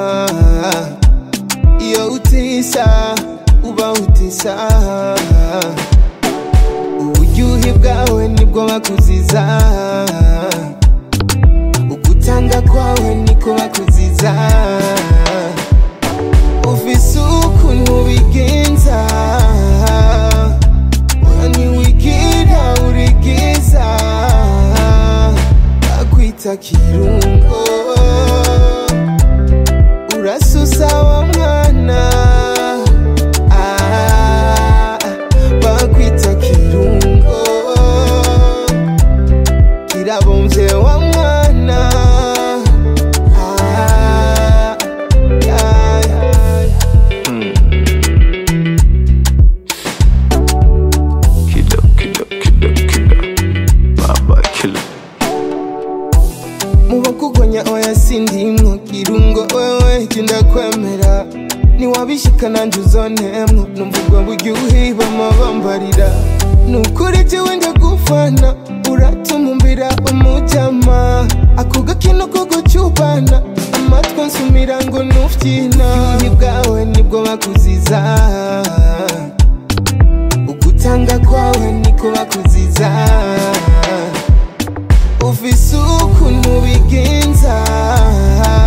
iyo utisa uba utisa uburyohe bwawe nibwo bakuziza ugutanga kwawe niko bakuziza ufise ukuntu bigenza ntiwigira urigiza bakwita kirungo urasusa wa mwana Ah, bakwita kirungo kirabomvye wa mwana Ah, ya, ya, ya. Killer, killer, killer, killer. Baba killer. mubakugonya oya sindimwo kirungo wewe kindakwemera niwabishika nanje uzonemwo numva ubwo buryohe bamabambarira nukuri jewe ndagufana uratuma umbira umujama ako gakino ko gucubana amatwi nsumira ngo nufyina uburyohe bwawe nibwo bakuziza ugutanga kwawe niko bakuziza ufise ukuntu bigenza